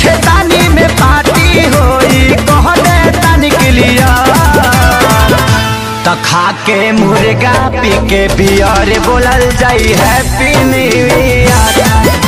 खेतानी में पार्टी होई कहले तनिक लिया त खा के मुर्गा पी के बियर बोलल जाई हैप्पी न्यू ईयर